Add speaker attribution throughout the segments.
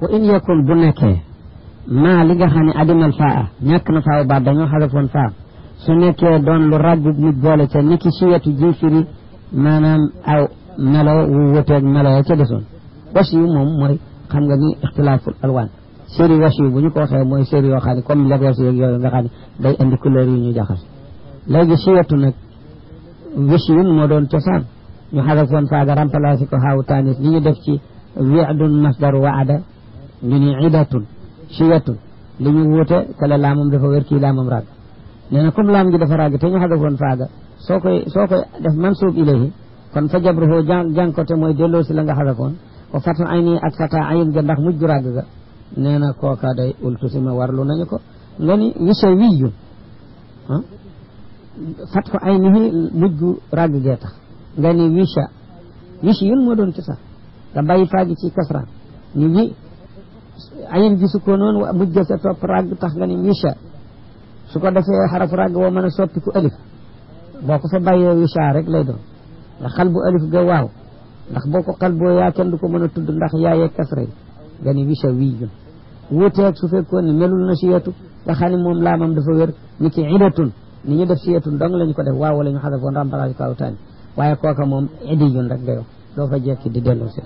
Speaker 1: wa in yakun bu nekkee maa li nga xam ne adimal faa ñàkk na faaw baat dañoo xadafoon faa su nekkee doon lu ràgg nit boole ca niki si wetu ji firi maanaam aw melo wu wuteeg melo ya ca desoon was yu moom mooy xam nga ni ixtilaaful alwaan séri was yu bu ñu ko waxee mooy séri yoo xam ne comme legos yeeg yooyu nga xam ne day indi couleur yu ñu jaxas léegi si wetu nag wis yun moo doon cosaan ñu xadafoon faaga remplacé ko xaawu taanis li ñu def ci wi'dun masdar waada ñu ni idatun siyatun li ñu wuute kala laamam dafa wér kii laamam ràgg nee na comme laam gi dafa ràgg te ñu xadafoon faaga soo koy soo koy def mansuub ilayhi kon fa jabruhu jàng jàng ko te mooy delloo si la nga xadafoon ko fatu ay nii ak fata ayin ga ndax mujj gu ràgg ga nee na kooka day ultu si ma warlu nañu ko nga ni wisa wiyun ah fat ko ay nii mujj gu ràgg gee tax nga ni wisha wish yun moo doon ci sax nga bàyyi faagi ci kasra ni wi ayin gisu ko noonu mujj sa topp ràgg tax nga ni wisha su ko defee xarafu ràgg woo mën a soppiku alif boo ko fa bàyyee wisha rek lay doon ndax xal bu alif ga waaw ndax boo ko xal boo yaa kenn du ko mën a tudd ndax yaayee kasra yi nga ni wisha wiyun wuuteeg su fekkoon ne melul na siyatu nga xam ne moom laamam dafa wér ni ki idatun ni ñu def siyatun dong la ñu ko def waaw wala ñu xadafoon remplacé kaw taani waaye kooka moom idiyun rek nga yow doo fa jekki di delloo si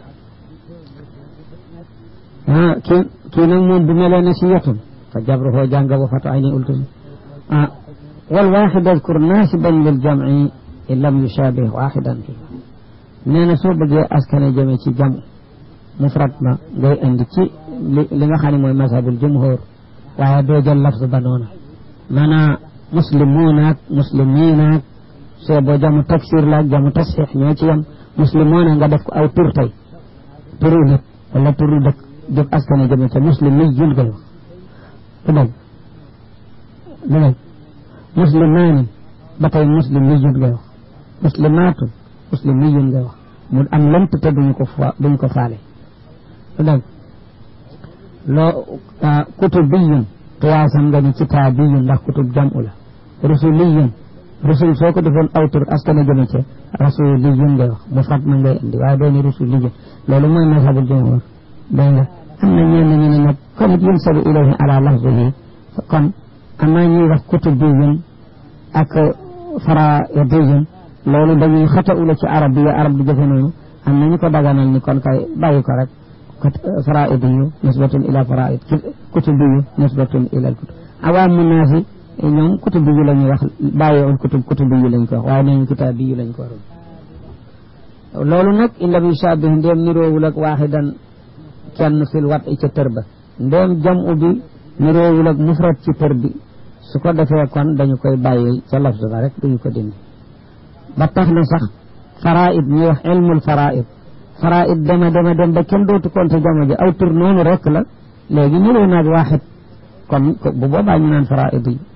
Speaker 1: ah kii kii nag moom bu melee ne si yetun fa jabruhu jànga ba fatu ay ni ultum ah wal waaxid adkur naasiban lil jamci in lam yushabih waaxidan fi nee na soo bëggee askane jëme ci jam mufrad ma ngay indi ci li nga xam ne mooy mazhabul jumhur waaye doo jël lafz ba noona maanaa muslimuunaak muslimiinaak soo boo jamu taksir la ak jamu tasxiix ñoo ci yam muslimoona nga def ko aw tur tey turu nit wala turu dëkk def askane jëme ca muslim mi jun ngay wax du dëgg du dëgg muslimaani ba tey muslim mi jun ngay wax muslimaatun muslim mi jun ngay wax mu am lënt te duñu ko fa duñu ko faale du dëgg loo kutub biyun qiyaasam nga ni kitaabiyun ndax kutub jamu la rusuliyun rusul soo ko defoon aw tur askane jëme ca rasuliyun ngay wax mu fat ma ngay indi waaye dooni rusuliyun loolu mooy mazhabul jumhur dégg nga am na ñenn ñu ne nag comme yunsabu ilayhi ala lafzihi kon am na ñuy wax kutubiyun ak faraidiyun loolu dañuy xata ula ci arab bi arab di jëfe noonu am na ñu ko daganal ni kon kay bàyyi ko rek faraidiyu nisbatun ila faraid kutubiyu nisbatun ila al kutub awaamu naasi ñoom kutub bi la ñuy wax bàyyiwul kutub kutub bi lañ ko wax waaye nañu kitaab bi lañ ko waroon loolu nag in lam yushabih ndéem niroowul ak waaxidan kenn fil wat i ca tër ba ndéem jamu bi niroowul ak mufrad ci tër bi su ko defee kon dañu koy bàyyi ca lafz ba rek duñu ko dindi ba tax na sax faraid ñuy wax ilmul faraid faraid dema dema dem ba kenn dootu konte jamo ji aw tur noonu rek la léegi niroo naag waaxid kon bu boobaa ñu naan faraid yi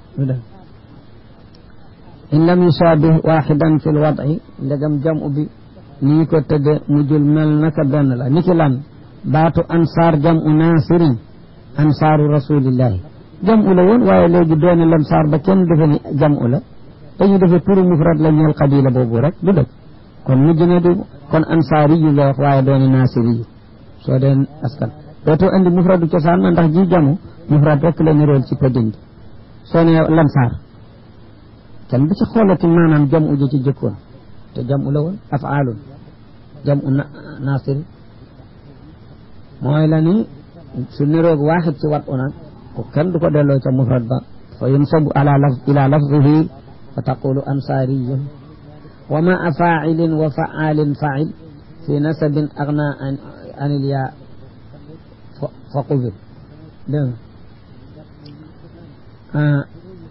Speaker 1: in lam yusabih waxidan fi lwadci ndegam jamu bi ni ñu ko tëdde mujjul mel naka benn la niki lan baatu ansaar jamu naasirin ansaaru rasulillahi jamu la woon waaye léegi doone lamsaar ba kenn defe ni jamu la dañu defe turu mufrad la ñeel qabila boobu rek du dëgg kon mujj na di kon ansaari yu nga wax waaye doone naasiri yu soo deen askan dootoo andi mufradu cosaan ma ndax ji jamu mufrad rek la nirool ci pëddiñ soo ne lamsaar kenn bu ci xoolati maanaam jam uji ci jëkkoon te jam u la woon afaalun jam u naasiri mooy la ni su niroog waaxid ci wat u nag ko kenn du ko delloo ca mufrad ba fa yunsabu ala laf ila lafzihi fa taqulu ansaariyun wa ma a faacilin wa faalin faacil fi nasabin agna an il yaa fa qubil dégg nga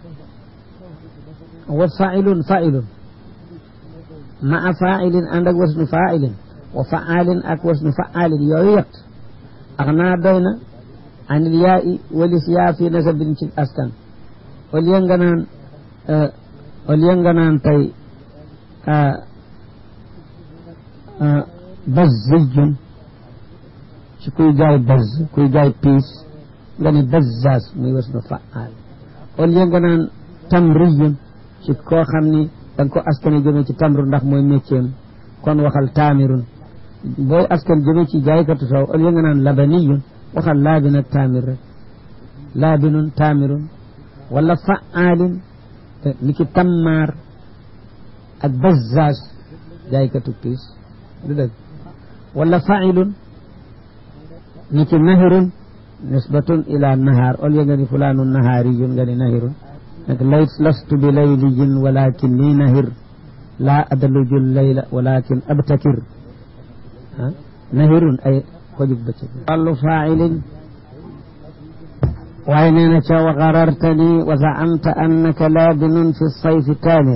Speaker 1: wa failun failun ma a failin ànd ak wasnu failin wa faalin ak wasnu faalin yooyu yett ak naa doy na anil yaa i walis yaa fi nasabin ci askan au lieu nga naan au lieu nga naan tey bazzijun ci kuy jaay bazz kuy jaay piis nga ni bazzaas muy wasnu faal au lieu nga naan tamriyun ci koo xam ni da nga ko askan jëme ci tamru ndax mooy métier kon waxal taamirun booy askan jëme ci jaaykatu soow au lieu nga naan labaniyun waxal laabin ak taamir rek laabinun taamirun wala fa'aalin ni ki tammaar ak bazzaaz jaaykatu piis du dëgg wala fa'ilun ni ki nahirun nisbatun ila nahaar ol ya nga ni fulaanun nahaariyun nga ni nahirun nag lay lastu bi laylijin walakin ni nahir laa adaluju layla walakin abtakir ah nahirun ay ko jub bëccëg wàllu faa'ilin waaye nee na ca wa garartani wa zaamta annaka laabinun fi sayfi taamir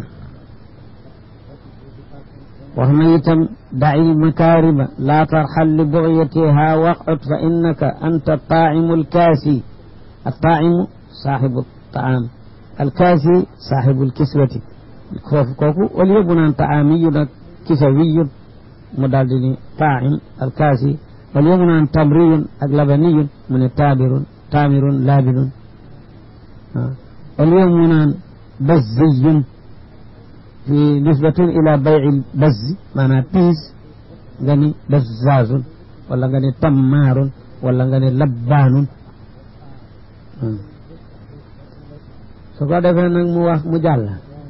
Speaker 1: wax na itam daci makaarima laa tarxal li bugyatiha waqut fa innaka anta taacimu alkaasi attaacimu saaxibu taam alkaasi saaxibu alkiswati foofu kooku au lieu bu naan taamiyun ak kisawiyun mu daal di ni taacim alkaasi au lieu mu naan tamriyun ak labaniyun mu ne taabirun taamirun laabinun au lieu mu naan bazziyun fi nisbatun ila bayci bazzi maanaam piis nga ni bazzaazun wala nga ni tammaarun wala nga ni labbaanun su ko defee nag mu wax mu jàll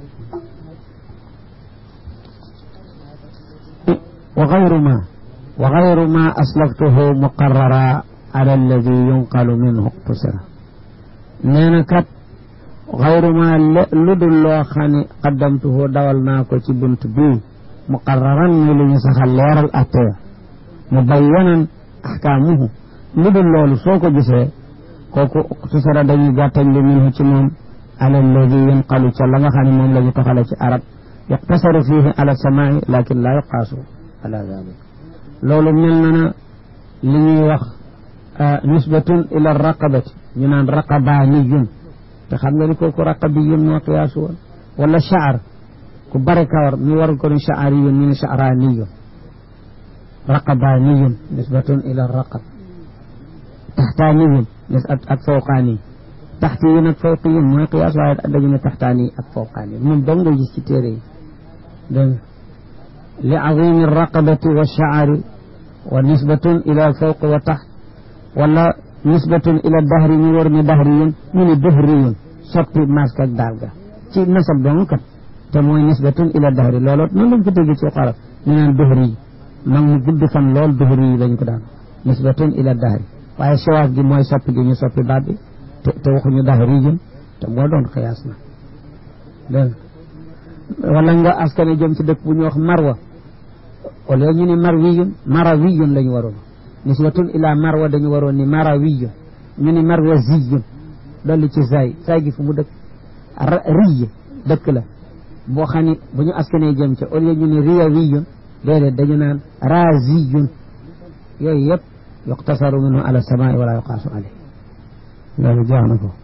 Speaker 1: wa gayru ma wa gayru ma aslaftuhu muqarrara ala alladi yunqalu minhu iqtusira nee na kat xayru ma lu dul loo xam ne qaddamtuhu dawal naa ko ci bunt bii muqarraran ni lu ñu saxal leeral attee mu bayyanan ahkaamuhu lu dul loolu soo ko gisee kooku iqtusira dañuy gàttañ lu minhu ci moom ala alladi yunqalu ca la nga xam ne moom la ñu toxale ci arab yuqtasaru fihi ala samaai lakin laa yuqaasu ala dalik loolu mel na na li ñuy wax nisbatun ila raqabati ñu naan raqabaaniyun te xam nga ni kooku raqabiyun moo qiyaasu woon wala shaar ku bare kawar mi waru ko ni shaariyun ñu ne shaaraaniyun raqabaaniyun nisbatun ila raqab taxtaaniyun nis ak fawqaani taxtiyun ak fawqiyun mooy qiyaas waaye dañu ne taxtaani ak fawqaani moom dong nga gis ci téere yi dégg li azimi raqabati wa shaari wa nisbatun ila fawq wa taxt wala nisbatun ila dahri ñu war ni dahriyun ñu ni dahriyun soppi masque ak daal ga ci nasab dong kat te mooy nisbatun ila dahri looloo noonu lañ ko dégg ci xarab ñu naan dahri yi mag mu gudd fan lool dahri yi lañ ko daan nisbatun ila dahri waaye siwaaf gi mooy soppi gi ñu soppi baat bi te te waxuñu dahriyun te moo doon xiyaas na dégg wala nga askane jëm ci dëkk bu ñu wax marwa wala ñu ni marwiyun marawiyun lañu waroon nisbatun ila marwa dañu waroon ni marawiyun ñu ni marwa ziyun dolli ci zay zay gi fu mu dëkk riy dëkk la boo xam ni bu ñu askanee jëm ca au lieu ñu ni riyawiyun déedéet dañu naan raziyun yooyu yëpp yuqtasaru minhu ala samaai wala yuqaasu alayh loolu jeex na ko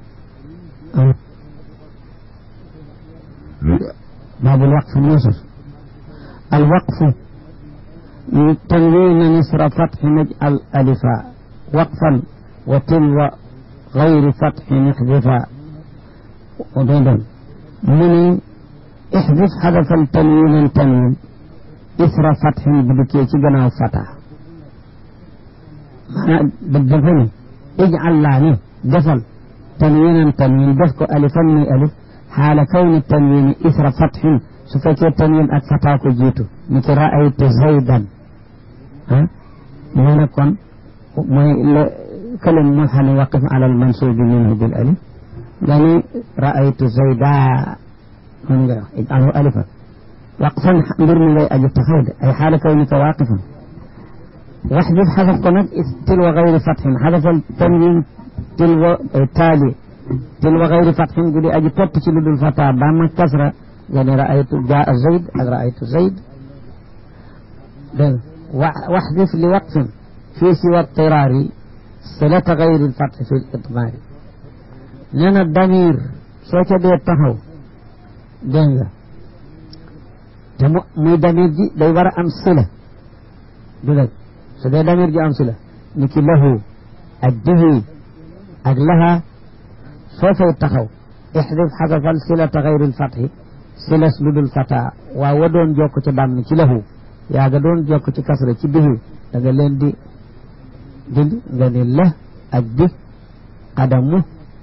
Speaker 1: baabul waqf yusuf al waqfu تنوين نصر فتح نجعل ألفا وقفا وتلو غير فتح نحذفا وضدا من احذف حذف التنوين التنوين إثر فتح بدكي جنا فتح بالدفن اجعل لاني دفل تنوينا تنوين دفك ألفا من ألف حال كون التنوين إثر فتح سفكي التنوين أكفتاك جيتو مثل رأيت زيدا ها من كون كلم ملحن وقف على المنصوب منه بالألف يعني رأيت زيدا اجعله ألفا وقفا برمي لي أجل تخيد أي حال كونك واقفا واحذف حذف كونك تلو غير فتح حذف التنوين تلو التالي تلو غير فتح قولي أجل تبتشل بالفتح بام كسرة يعني رأيت جاء زيد رأيت زيد بل واحذف لوقف في سوى اضطرار صلة غير الفتح في الإضمار لأن الضمير سوى دي التهو دنجا muy damir ji day war a am sila du dëgg su dee damir ji am sila ni ki lahu ak dihi ak laha soo fay taxaw ixdif xadafal silata xayril fatxi silas lu dul fata waaw wa doon jokk ci dàmm ci lahu yaa nga doon jokk ci kasra ci dihi da nga leen di dindi nga ni la ak bi qadamu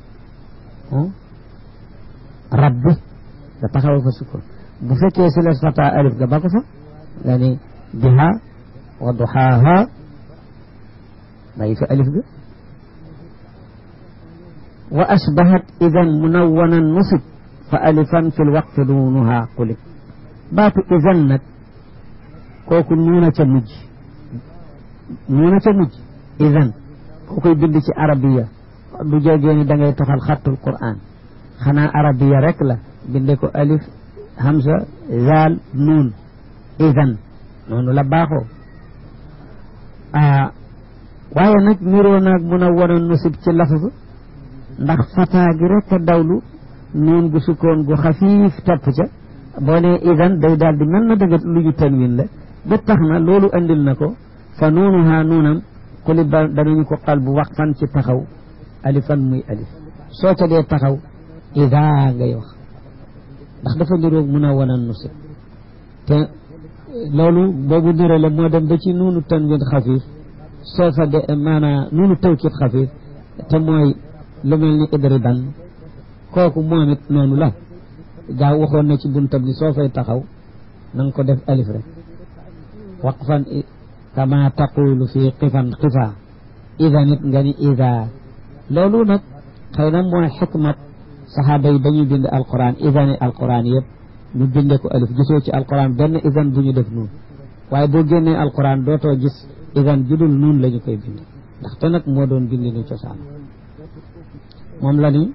Speaker 1: rabbi nga taxawal fa sukkoon bu fekkee si la fata alif ga ba ko fa nga ni biha wa duhaaha bàyyi fa alif ga wa asbahat idan munawwanan nusib fa alifan fi lwaqti duunuha qulib baatu idan nag kooku nuuna ca mujj nuuna ca mujj idan koo koy bind ci arabiya du jógee ni da ngay toxal xattul quran xanaa arabiya rek la binde ko alif hamza zaal nuun idan noonu la baaxoo waaye nag niroo naag mun a wan a nusib ci lafz ndax fataa gi rek a dawlu nuun gu sukkoon gu xafiif topp ca boo ne idan day daal di mel na dëgg lu ñu tanwin la ba tax na loolu andil na ko fa nuunuhaa nuunam xuli ba danañu ko xal bu wax fan ci taxaw alifan muy alif soo ca dee taxaw ida ngay wax ndax dafa niroog mun a wan a nusib te loolu boobu nirale moo dem ba ci nuunu tanwin xafiif soo fa de maanaam nuunu tawkit xafiif te mooy lu mel ni idriban kooku moom it noonu la gaa waxoon na ci buntab ni soo fay taxaw na nga ko def alif rek waqfan kama taqulu fi qifan qifa ida nit nga ni ida loolu nag xëy na mooy xikmat saxaaba yi dañuy bind alquran idani alquran yëpp ñu binde ko alif gisoo ci alquran benn idan bu ñu def nuun waaye boo génnee alquran dootoo gis idan judul nuun la ñu koy bind ndaxte nag moo doon bind ni cosaan moom la ni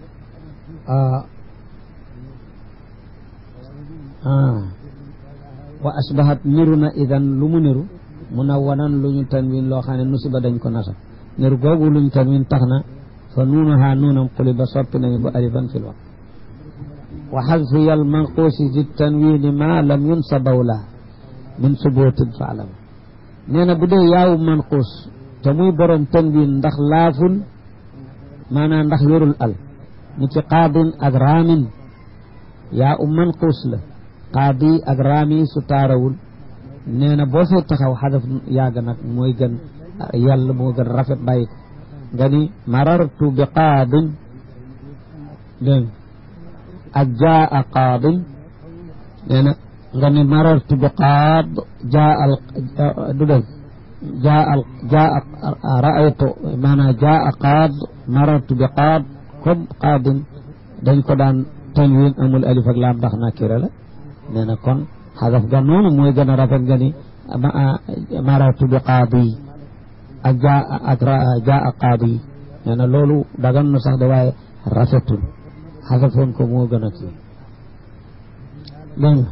Speaker 1: wa asbahat niru na idan lu mu niru munawwanan lu ñu tanwin loo xam ne nusiba dañ ko nasab niru googu lu ñu tanwin tax na fa nuunaha nuunam quliba soppi nañu ko alifan fil waqt wa xadfu yal manquusi di tanwini ma lam yunsabaw la min subutin faalam nee na bu dee yaawu manquus te muy borom tanwin ndax laaful maanaam ndax yorul al ni ci qaadin ak raamin yaa u manquus la qaadi ak raami su taarawul nee na boo fay taxaw xadaf yàgg nag mooy gën yàlla moo gën rafet bàyyi ko nga ni marartu bi qaadin dégg ak jaa a qaadin nee na nga ni marartu bi qaad jaa al du dégg jaa al jaa raaytu maanaam jaa a qaad marartu bi qaad comme qaadin dañ ko daan tanwin amul alif ak laam ndax nakira la nee na kon xadaf ga noonu mooy gën a rafet nga ni marartu bi qaadi ak jaa ak jaa a qaadi nee na loolu dagan na sax de waaye rafetul xadafoon ko moo gën a kii dégg nga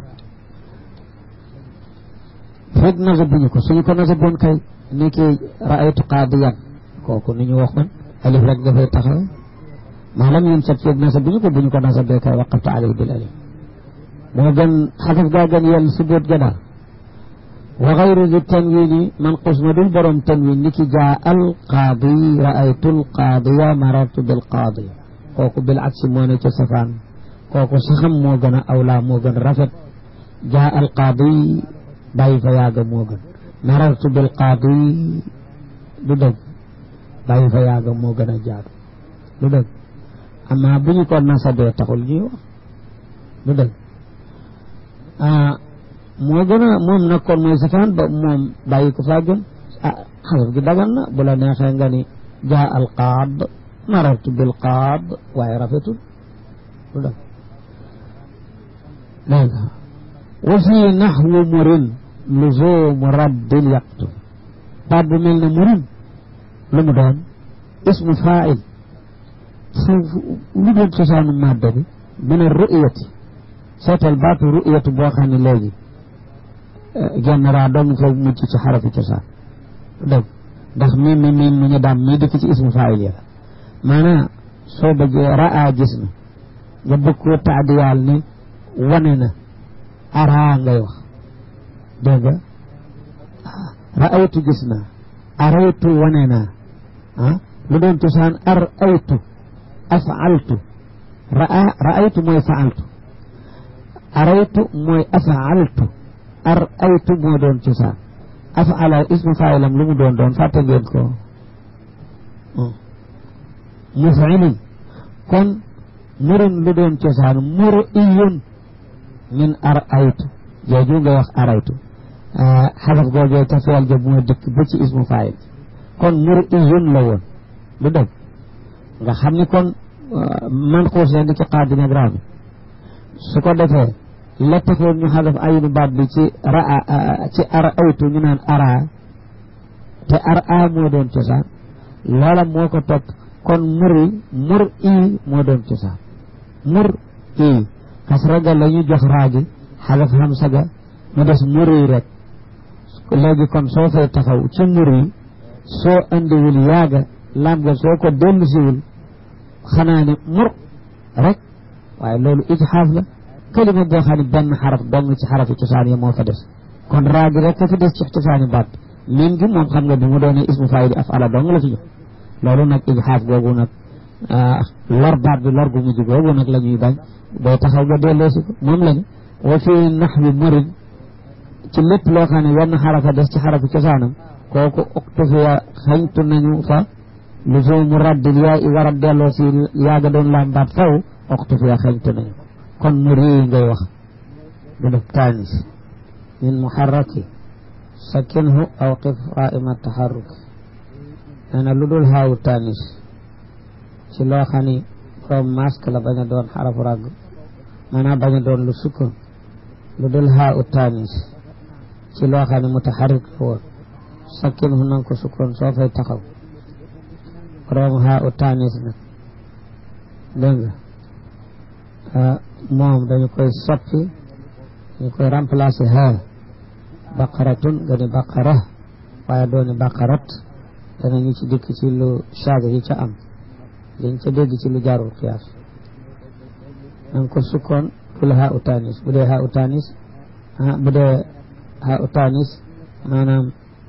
Speaker 1: fekk nasabuñu ko suñu ko nasaboon kay ni ki raaytu qaadiyan kooku ni ñu waxoon alif rek dafay taxaw maalam yun sat feeg nasabuñu ko buñu ko nasabee kay waqaftu alayhi bil alif moo gën xadaf gaa gën yàlla si boot ga daal wa xayru di tanwini manqus ma dul borom tanwin ni ki jaa al qaadi raaytu al qaadiya marartu bil qaadi kooku bil aksi moo ne ca safaan kooku saxam moo gën a awlaa moo gën rafet jaa al qaadi bàyyi fa yaaga moo gën marartu bil qaadi du dëgg bàyyi fa yaaga moo gën a jaadu du dëgg amma bu ñu ko nasabee taxul ñuy wax du dëgg ah moo gën a moom nag kon mooy safaan ba moom bàyyi ko faa gën ah xasaf gi dagan na bu la neexee nga ni jaa al qaad marartu bil qaad waaye rafetul du dëgg dégg nga wa fii naxwu murin luzumu raddin yaqtu baat bu mel ne murin lu mu doon ismu faa'il foofu lu doon cosaanu madda bi min a ru'yati seetal baatu ru'yatu boo xam ne léegi genn raa dong fa mujj ci xarafi cosaan dëgg ndax mi mi mi mu ñu daam mii dëkk ci ismu faa'il ya maanaam soo bëggee raa gis na nga bëgg koo taadiyaal ne wane na araa ngay wax dégg nga raaytu gis naa araytu wane naa ah lu doon cosaan ar aytu afaaltu raa raaytu mooy faaltu araytu mooy afaaltu ar aytu moo doon cosaan afaala ismu faayilam lu mu doon doon fàtte ngeen ko mufilun kon murun lu doon cosaan mur iyun min ar aytu jooju nga wax araytu xaraf googee ca feel ja moo dëkk ba ci ismu faayil kon mur iyun la woon du dëgg nga xam ni kon man xuus leen di ci xaadi nag raami su ko defee la taxoon ñu xadaf aynu baat bi ci raa ci ara aytu ñu naan ara te ar a moo doon cosaan loola moo ko topp kon muri mur ii moo doon cosaan mur ii kasra ga la ñu jox raagi xadaf hamsa ga mu des muri rek léegi kon soo fay taxaw ci muri soo andiwul yaaga lam ga soo ko dellusiwul xanaa ne mur rek waaye loolu ijxaaf la kalima boo xam ne benn xaraf dong ci xarafi cosaan yi moo fa des kon raagi rek ka fi des ci cosaani baat miin gi moom xam nga bi mu doonee ismu faayil af ala dong la ci jox loolu nag ijxaaf googu nag lor baat bi lor gu mujj googu nag la ñuy bañ booy taxaw nga delloosi ko moom lañu wa fi naxwi murid ci lépp loo xam ne wenn xarafa des ci xarafi cosaanam kooku uktufiya xañtu nañu fa luzumu raddil yaa i war a delloo si yaaga doon laam baat faw uktufiya xañtu nañu kon muri ngay wax du def taanis min muharraki sakinhu aw qif qaima taxarruki nee na lu dul xaawu taanis ci loo xam ni borom masque la bañ a doon xarafu ràgg maanaam bañ a doon lu sukkoon lu dul xaawu taanis ci loo xam ne mutaxarrik la woon sakinhu nanga ko sukkoon soo fay taxaw borom xaawu taanis nag dégg nga moom dañu koy soppi dañu koy remplacer ha baqaratun nga ni baqara waaye dooni baqarat danañu ci dikk ci lu chaage yi ca am liñ ca dégg ci lu jaarul xiyaas nanga ko sukkoon ful ha u tanis bu dee ha u tanis bu dee ha u tanis maanaam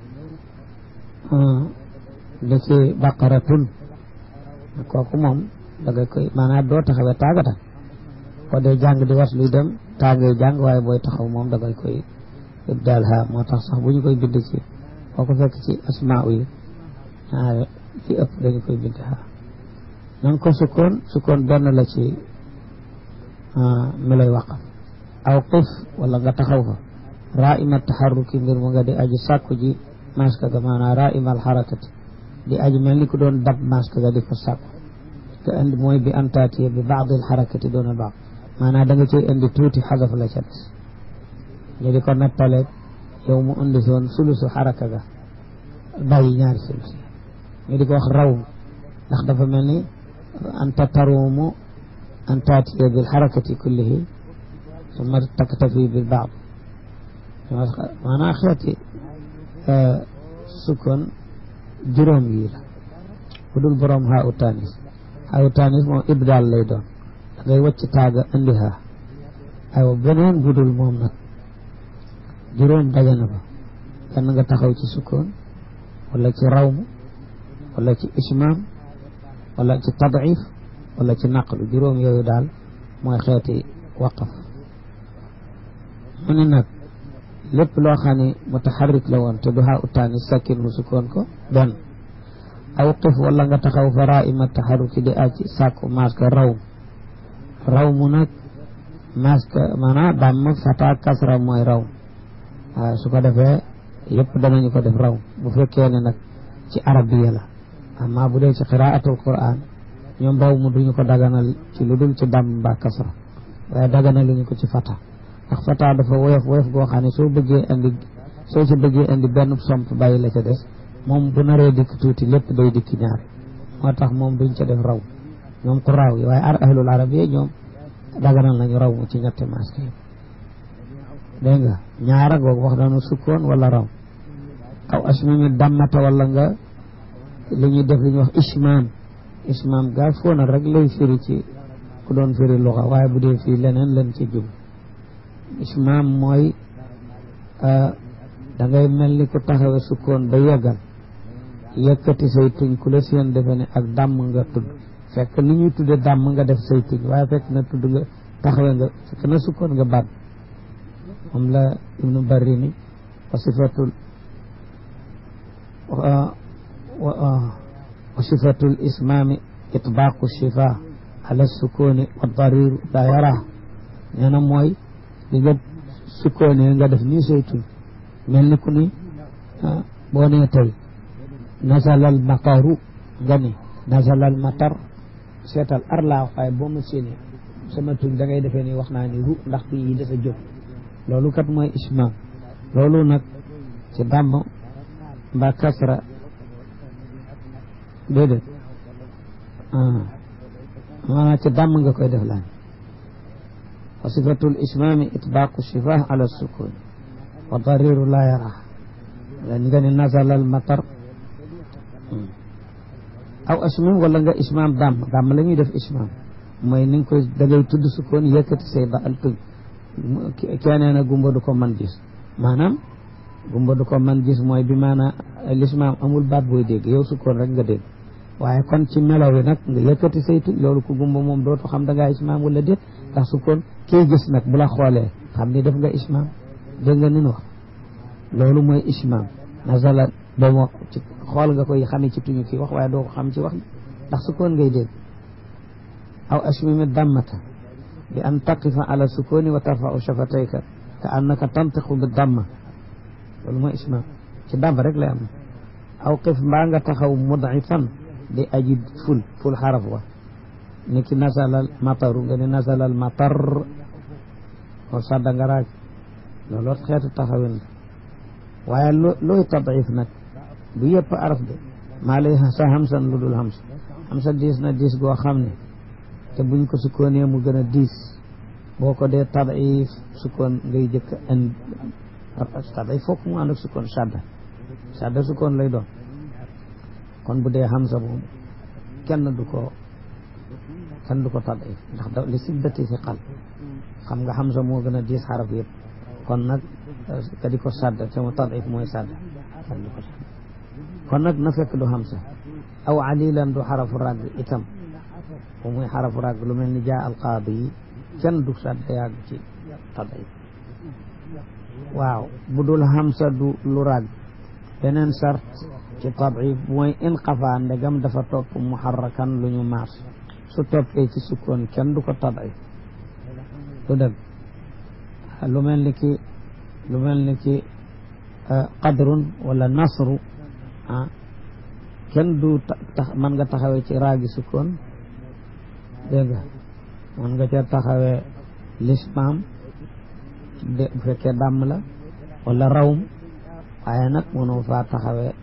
Speaker 1: da ci baqaratun kooku moom da nga koy maanaam doo taxawee taagata boo dee jàng di was luy dem taagee jàng waaye booy taxaw moom da ngay koy ibdaal ha moo tax sax bu ñu koy bind ci boo ko fekk ci asmaa yi ñaare ci ëpp dañu koy bind ha nanga ko sukkoon sukkoon benn la ci mi lay waqaf aw qif wala nga taxaw fa raima taxarruki mbir mu nga di aji sàkku ji maska ga maanaam raima alxarakati di aji mel ni ku doon dab maska ga di ko sàkku te indi mooy bi antaatiye bi baadi alxarakati doona baax maanaam da nga cay indi tuuti xadaf la ca des ñu di ko nattaleeg yow mu indi soon sulusu xaraka ga bàyyi ñaari sulus ñu di ko wax raw ndax dafa mel ni anta taruumu an taatiya bil xarakati kullihi summa taktafi bil baad maanaam xeeti sukkoon juróom yi la bu dul borom haa u tanis haa u tanis moom ibdaal lay doon da ngay wàcc taaga indi haa aywa beneen bu dul moom nag juróom daje na fa kenn nga taxaw ci sukkoon wala ci rawmu wala ci ismaam wala ci tadif wala ci naqlu juróom yooyu daal mooy xeeti waqaf mu ne nag lépp loo xam ne mutaxarrik la woon te du xaa utaani sakkin mu sukkoon ko benn aw qif wala nga taxaw fa raima taxarruki di aji sàkku maska rawm rawmu nag maska maanaam damm fata kasra mooy rawm waaw su ko defee yëpp danañu ko def raw bu fekkee ne nag ci arabiya la amma bu dee ci qiraatul quran ñoom raw mu duñu ko daganal ci lu dul ci dàmm mbaa kasra waaye daganaluñu ko ci fata ndax fata dafa woyof woyof goo xam ne soo bëggee indi soo ci bëggee indi benn somp bàyyi la ca des moom bu naree dikk tuuti lépp day dikk ñaar moo tax moom duñ ca def raw ñoom ku raaw yi waaye ar ahlul arabiya ñoom daganal nañu raw mu ci ñetti maske yi dégg nga ñaara googu wax nañu sukkoon wala raw aw asmami dammata wala nga li ñuy def li ñuy wax ismaam ismaam gaa foona rek lay firi ci ku doon firi luxa waaye bu dee fii leneen leen ci jub ismaam mooy da ngay mel ni ku taxawe sukkoon ba yeggal yëkkati say tuñ ku la seen defe ne ak dàmm nga tudd fekk li ñuy tudde dàmm nga def say tuñ waaye fekk na tudd nga taxawe nga fekk na sukkoon nga baat moom la ibnu barri ni wa sifatul wa sifatul ismaami itbaaqu shifa ala sukuni wa dariru la yara nee na mooy li nga sukkoonee nga def nii saytu mel ni ku ni boo nee tey nasalal mataru nga ni nasalal matar seetal ar laa waaye boo ma séenee sama tuñ da ngay defee ni wax naa ni ru ndax tuñ yi dafa jóg loolu kat mooy ismaam loolu nag ci dàmm mbaa kasra déedéet maanaam ci dàmm nga koy def laan wa sifatul ismaami itbaaqu shifah ala sukun wa dariru la yara nga ni nazala al matar aw asmim wala nga ismaam dàmm dàmm la ñuy def ismaam mooy ni nga koy da ngay tudd sukkoon yëkkati say ba al tuñ keneen a gumba du ko man gis maanaam gumba du ko man gis mooy bi maanaam lismaam amul baat booy dégg yow sukkoon rek nga dégg waaye kon ci melo wi nag nga yëkkati say tuñ loolu ku gumba moom dootu xam da ngaa ismaam wala déet ndax sukkoon kii gis nag bu la xoolee xam ni def nga ismaam dégg nga nin wax loolu mooy ismaam nazala ba mo ci xool nga koy xamee ci tuñu kii wax waaye doo ko xam ci wax ndax sukkoon ngay dégg aw ashmimi dammata bi an taqifa ala sukuni wa tarfau shafatayka ka annaka tantiqu bi damma loolu mooy ismaam ci damm rek lay am aw qif mbaa nga taxaw mudifan di aji ful ful xaraf wa ni ki nasalal mataru nga ni nasalal matar o sadda nga raag loolu xeetu taxawin la waaye looy tadif nag du yëpp araf de maa lay sa hamsan lu dul hams hamsa diis na diis goo xam ne te buñ ko sukkoonee mu gën a diis boo ko dee tadif sukkoon ngay jëkk an tadif fokk mu ànd ak sukkoon sadda sadda sukkoon lay doon kon bu dee hamsa moom kenn du ko kenn du ko tadif ndax da li siddati fi xal xam nga hamsa moo gën a diis xaraf yëpp kon nag ka di ko sadda te mu tadif mooy sadda kenn du ko sadda kon nag na fekk du hamsa aw alilan du xarafu ràgg itam bu muy xarafu ràgg lu mel ni jaa alqaadi yi kenn du sadda yàgg ci tadif waaw bu dul hamsa du lu ràgg beneen sart ci tadif mooy in xafaa ndegam dafa topp muharrakan lu ñu maas su toppee ci sukkoon kenn du ko tadif du dëgg lu mel ni ki lu mel ni ki qadrun wala nasru ah kenn du tax mën nga taxawee ci raagi sukkoon dégg nga mën nga ca taxawee lismaam de bu fekkee dàmm la wala rawm waaye nag mënoo faa taxawee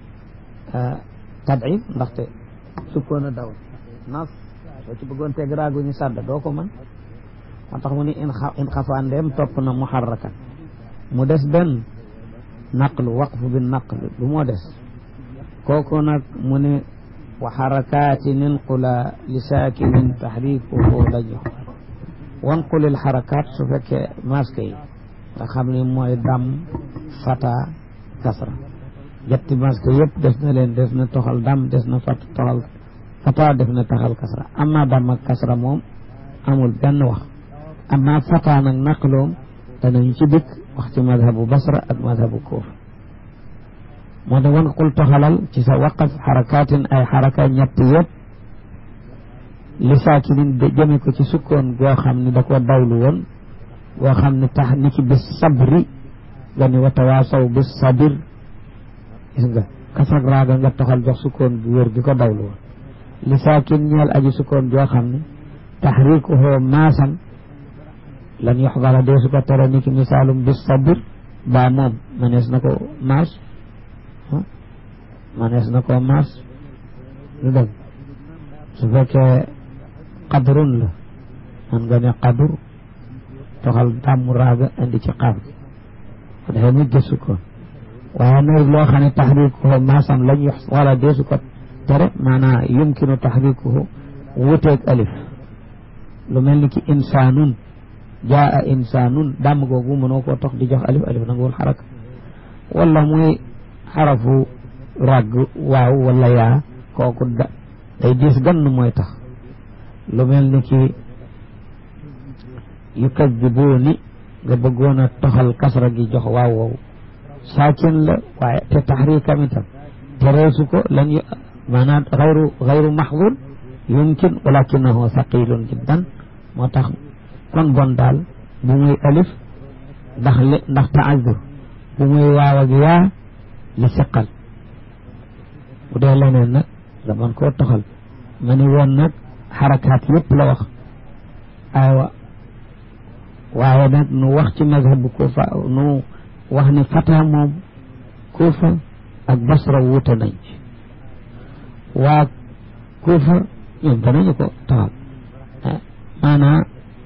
Speaker 1: tadif ndaxte sukkoon a daw nas soo ci bëggoon teg raagu ñu sàdda doo ko mën moo tax mu ni in xafaa ndeem topp na muharrakan mu des benn naqlu waqfu bi naqlu du moo des kooku nag mu ne wa xarakaatin inqula li saakinin taxriikuhu lañu wanqulil xarakaat su fekkee masque yi nga xam ne mooy dam fata kasra jetti masque yëpp def na leen def na toxal dam des na fat toxal fata def na taxal kasra amma dam ak kasra moom amul benn wax amma fata nag naqloom danañ ci dikk wax ci madhabu basra ak madhabu kuufa moo tax wan qul toxalal ci sa waqaf xarakaatin ay xaraka ñett yëpp li saakinin de jëme ko ci sukkoon goo xam ne da ko dawlu woon goo xam ne tax ni ki bis sabri nga ni wa tawaasaw bis sabir gis nga kasrak raaga nga toxal jox sukkoon bu wér gi ko dawlu woon li saakin ñeel aji sukkoon joo xam ne taxriikuhoo maasan lan yoxbara dee su ko tere ni ki misaalum bis sabir baa moom manees na ko maas manees na ko maas lu dëgg su fekkee qadrun la man nga ne qadur toxal dàmmu raaga indi ci xaaf gi ko defee mu gëstu ko waaye nag loo xam ne taxriikuhu maasam lañ yox wala deesu ko tere maanaa yumkinu taxriikuhu wuteeg alif lu mel ni ki insaanun jaa insaanun dàmm googu mënoo koo tox di jox alif alif nanguwul xaraka wala muy xarafu ràgg waaw wala yaa kooku da day diis gann mooy tax lu mel ni ki yukadibuuni nga bëggoon a toxal kasra gi jox waaw wow saakin la waaye te taxriikam itam te reesu ko lan maanaam xayru xayru maxdud yumkin walakinahu saqilun jiddan moo tax kon bon daal bu muy alif ndax li ndax taazur bu muy waaw ak yaa li siqal bu dee leneen nag nga mën koo toxal ma ni woon nag xarakaat yëpp la wax aywa waaye nag nu wax ci mazhabu kuufa nu wax ni fata moom kuufa ak basra wuute nañ ci waa kuufa ñoom danañu ko taxal maanaa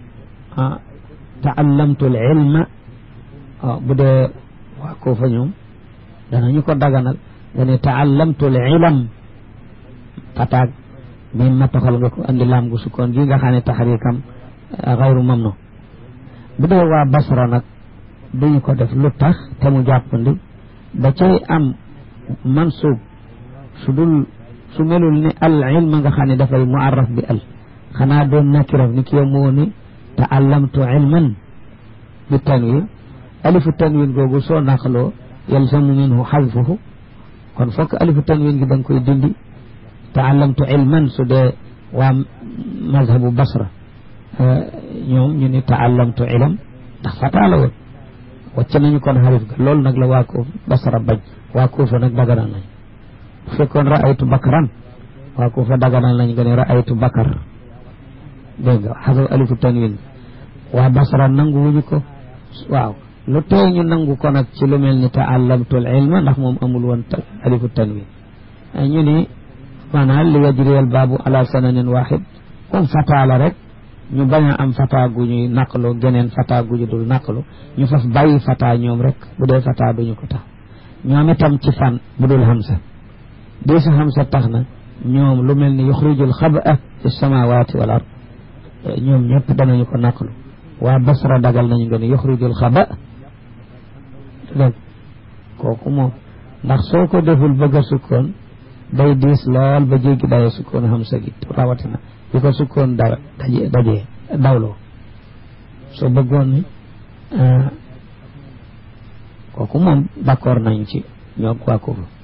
Speaker 1: taallamtu al ilma bu dee waa kuufa ñoom danañu ko daganal nga ne taallamtu al ilam fataag mi ma toxal nga ko andi laam gu sukkoon gi nga xam ne taxrikam xayru mamnu bu dee waa basra nag duñu ko def lu tax te mu jàppandi da cay am mansub su dul su melul ni al ilma nga xam ne dafay muarraf bi al xanaa doon nakiraf ni ki yow moo ni taallamtu ilman bi tanwin alifu tanwin googu soo naqloo yalzamu minhu xadfuhu kon fokk alifu tanwin gi da nga koy dindi taallamtu ilman su dee waa mazhabu basra ñoom ñu ni taallamtu ilam ndax fataa la woon wàcc nañu kon xarif ga loolu nag la waa ko basra bañ waa kuufa nag daganal nañ bu fekkoon raaytu bakaran waa kuufa daganal nañ nga ne raaytu bakar dégg nga xasab alifu tanwin waa basra nangu wuñu ko waaw lu tee ñu nangu ko nag ci lu mel ni taallamtul ilma ndax moom amul woon alifu tanwin ñu ni maanaam li yajriyal baabu ala sananin waxid comme fataa la rek ñu bañ a am fataa gu ñuy naqlu geneen fataa gu ñu dul naqlu ñu faf bàyyi fataa ñoom rek bu dee fataa duñu ko tax ñoom itam ci fan bu dul hamsa dee sa hamsa tax na ñoom lu mel ni yuxrijul xaba fi samawati wal ard ñoom ñëpp danañu ko naqlu waa basra dagal nañu nga ne yuxrijul xaba dégg kooku moom ndax soo ko deful bëgg a sukkoon day diis lool ba jéggi daye sukkoon hamsa gi rawatina di ko sukkoon daw daje dajee dawloo soo bëggoon ni kooku moom d'accord nañ ci ñoo waa ko